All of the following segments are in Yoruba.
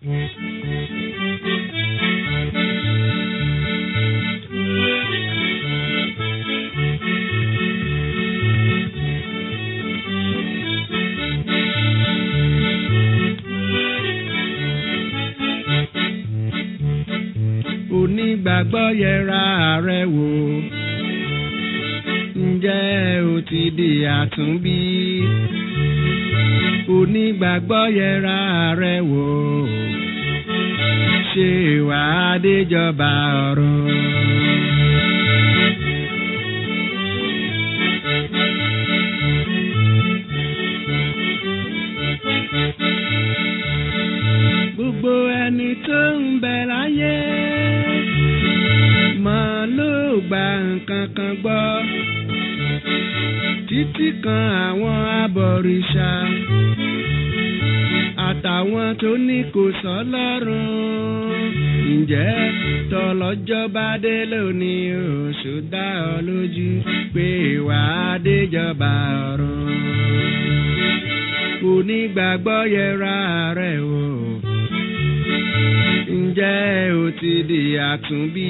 onígbàgbọ́ yẹra rẹ wò ǹjẹ́ o ti di àtúnbí onígbàgbọ́ yẹra rẹ wò ṣé wàá déjọba ọ̀run. gbogbo ẹni tó ń bẹ láyé máa ló gba nǹkan kan gbọ́ títí kan àwọn abọ̀rìṣà àtàwọn tó ní kò sọ́lọ́run ǹjẹ́ tọlọ́jọ́ bá dé lónìí oṣù dá ọ lójú pé wàá déjọba ọ̀run onígbàgbọ́ yẹra rẹ̀ wò ǹjẹ́ o ti di àtúnbí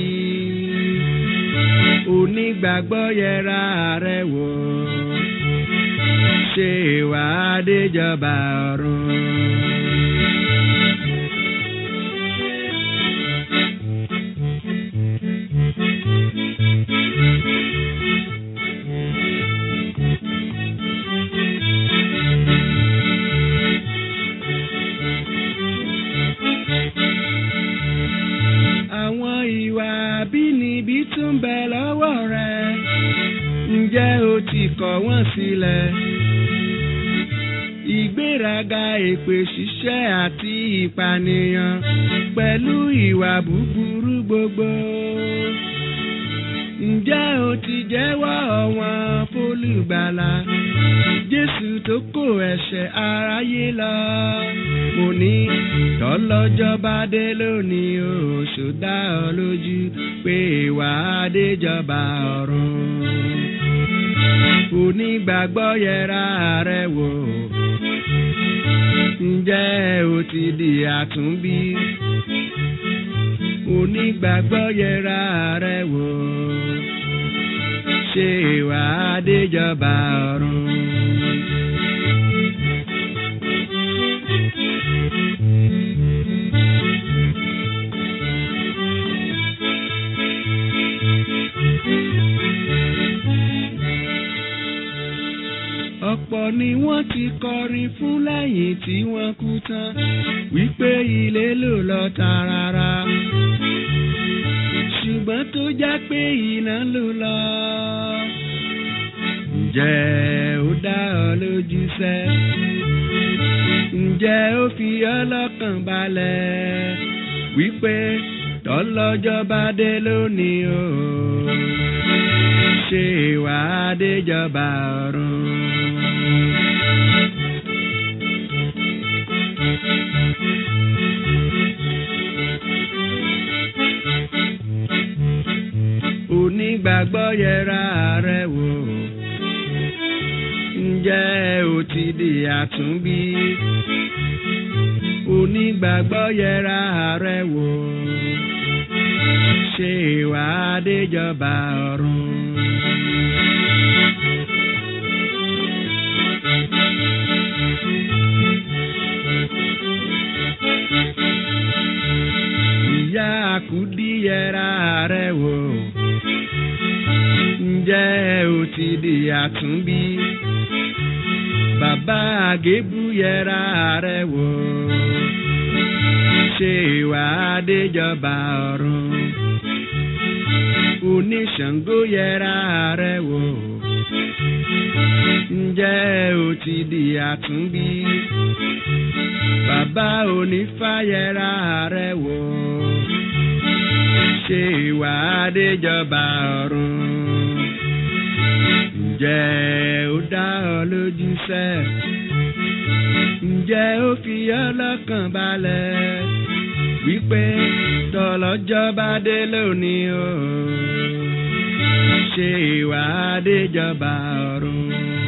onígbàgbọ́ yẹra rẹ wò ṣé wàá déjọba ọ̀run. àwọn ìwà àbínibí tún bẹ lọ́wọ́ rẹ ǹjẹ́ o ti kọ̀ wọ́n sílẹ̀ ìgbéraga èpè ṣíṣẹ́ àti ìpànìyàn pẹ̀lú ìwà búburú gbogbo ǹjẹ́ o ti jẹ́wọ́ ọ̀wọ́n fólùgbàlà jésù tó kó ẹ̀ṣẹ̀ aráyé lọ mo ní tọ́lọ́jọ́ bá dé lónìí oṣù dá ọ lójú pé wàá déjọba ọ̀run onígbàgbọ́ yẹra rẹ wò ǹjẹ́ o ti di àtúnbí onígbàgbọ́ yẹra rẹ wò ṣé wàá déjọba ọ̀run. ọ̀pọ̀ ni wọ́n ti kọrin fún lẹ́yìn tí wọ́n kú tán wípé ilé ló lọ tààràrà ṣùgbọ́n tó já pé iná ló lọ. ǹjẹ́ ó dá ọ lójú sẹ́ ǹjẹ́ ó fi ọ lọ́kàn balẹ̀ wípé tọ́lọ́jọ́ bá dé lónìí o ṣé wàá déjọba ọ̀run. onígbàgbọ́ yẹra rẹ wò ǹjẹ́ o ti di àtúnbí onígbàgbọ́ yẹra rẹ wò ṣé wàá déjọba ọ̀run. ìyá àkúdí yẹra rẹ wò ǹjẹ́ o ti di àtúnbí bàbá àgébù yẹra rẹ wò ṣé wàá déjọba ọ̀run oníṣàngó yẹra rẹ wò ǹjẹ́ o ti di àtúnbí bàbá onífá yẹra rẹ wò ṣé wàá déjọba ọ̀run ǹjẹ́ ó dá ọ lójú sẹ́ ǹjẹ́ ó fi ọ lọ́kàn balẹ̀ wípé tọlọ́jọ́ bá dé lónìí o ṣé wàá déjọba ọ̀run.